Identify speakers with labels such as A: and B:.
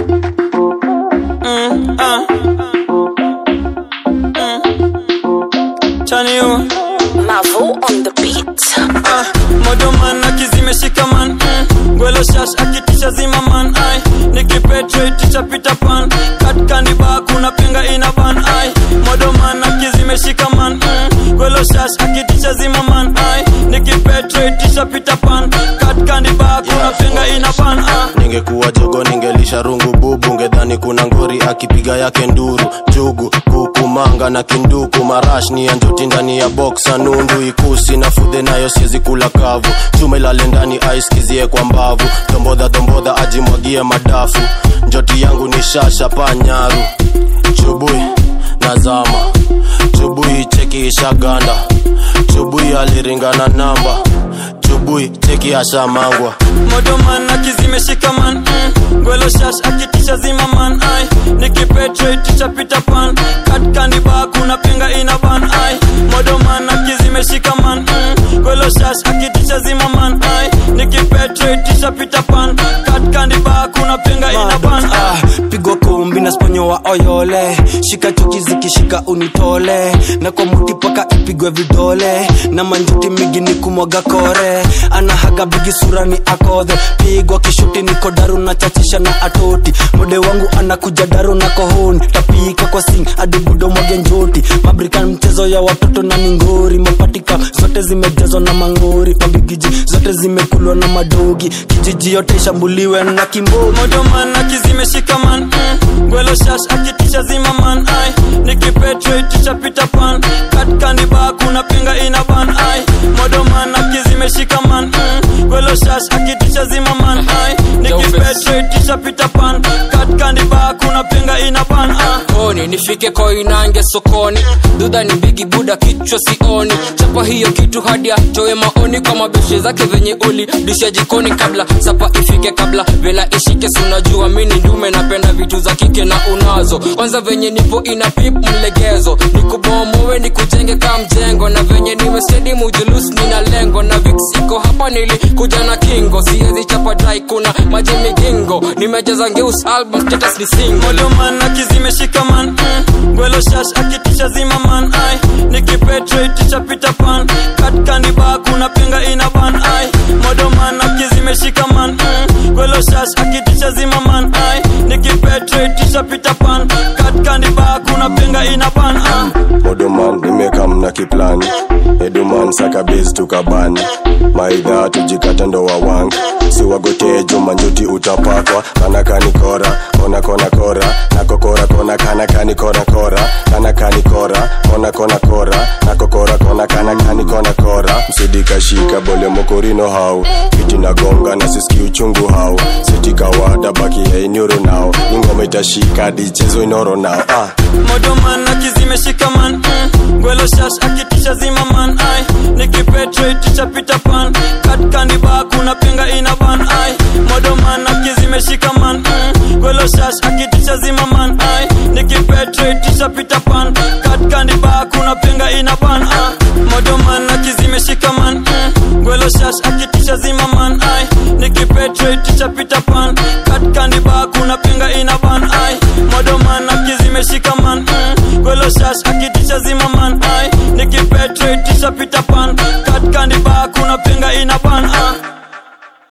A: Mm, ah. Mm. Chani you.
B: Mavo on the beat.
A: Ah, modoman akizimeshika man mm. gwelo shash akitisha zima man ai nikipetraitisha pita pan katkandi ba kuna penga ina ban ai modoman akizimeshika man mm. gwelo shash akitisha zima man ai nikipetraitisha pita pan katkandi ba kuna penga ina ban ah.
C: ningekuwa jogo ningelisha rungu bubu ngedhani kuna ngori akipiga yake nduru jugu kuku manga na kinduku marash ni ya njoti ndani ya boksa nundu ikusi na fudhe nayo siezi kula kavu chuma ilale ndani aiskizie kwa mbavu dombodha dombodha ajimwagie madafu njoti yangu ni shasha panyaru chubui nazama chubui cheki ishaganda chubui aliringana namba chubui cheki ashamangwa
A: modoman akizimeshika man mm. gwelo shash akitisha zima man ai nikipetraitisha pita pan katkandi ba kuna penga ina ban ai modoman akizimeshika man mm. gwelo shash akitisha zima man ai nikipetraitisha pita pan katkandi ba kuna penga ina ban ai
D: Ah, pigwa kumbi na sponyo wa oyole shika chuki zikishika unitole na kwa muti paka ipigwe vidole na manjuti migi ni kumwaga kore anahaga bigi sura ni akodhe pigwa kishuti niko daru na chachisha na atoti mode wangu anakuja daru na kohoni tapika kwa sing adibudo mwage njoti mabrikan mchezo ya watoto na ningori mapatika zote zimejazwa na mangori mabigiji zote zimekulwa na madogi kijiji yote ishambuliwe na kimbogi
A: modoman akizimeshika man mm. gwelo shash akitisha zima man ai nikipetraitisha pita pan katkandi ba kuna penga ina ban ai modoman akizimeshika man mm. gwelo shash akitisha zima man ai nikipetraitisha pita pan katkandi ba kuna penga ina ban ai
E: koni nifike koinange sokoni dudha ni bigi buda kichwa sioni chapa hiyo kitu hadi atoe maoni kwa mabeshe zake venye uli disha jikoni kabla sapa ifike kabla vela ishike sunajua mini ndume napenda vitu za kike na unazo kwanza venye nipo ina pip mlegezo nikubomowe nikujenge ka mjengo na venye nimestedi mujulus nina lengo na vix iko hapa nilikuja na kingo siezi chapa dai kuna maji migingo nimejaza ngeus album status ni single
A: modoman akizimeshika man mm. gwelo shash akitisha zima man ai nikipetraitisha pita pan katkandi ba kuna penga ina ban ai modoman akizimeshika man mm. gwelo shash akitisha zima man ai nikipetraitisha pita pan katkandi ba kuna penga ina ban ai
C: modoman nimekam na kiplani eduman sakabezi tukabani maidha tujikata ndo wawangi siwagotee jumanjuti utapakwa kanakani kora kona kona kora nakokora kona kanakani kona kora kanakani kora kona kona kora nakokora kona kanakani kona kora msidikashika bole mokorino hau kiti nagonga na siski uchungu hau sitikawada baki yainyoro nao ingoma itashika dichezo inoro nao ah.
A: modoman akizimeshika man mm. gwelo shash akitisha zima man ai nikipetraitisha pita pan katkandi ba kuna penga ina ban ai modoman akizimeshika man mm. gwelo shash akitisha zima man ai nikipetraitisha pita pan katkandi ba kuna penga ina ban ai modoman akizimeshika man mm. gwelo shash akitisha zima man ai nikipetraitisha pita pan katkandi ba kuna penga ina ban ai modoman akizimeshika man mm. gwelo shash akitisha zima man ai nikipetraitisha pita pan katkandi ba kuna penga ina ban ai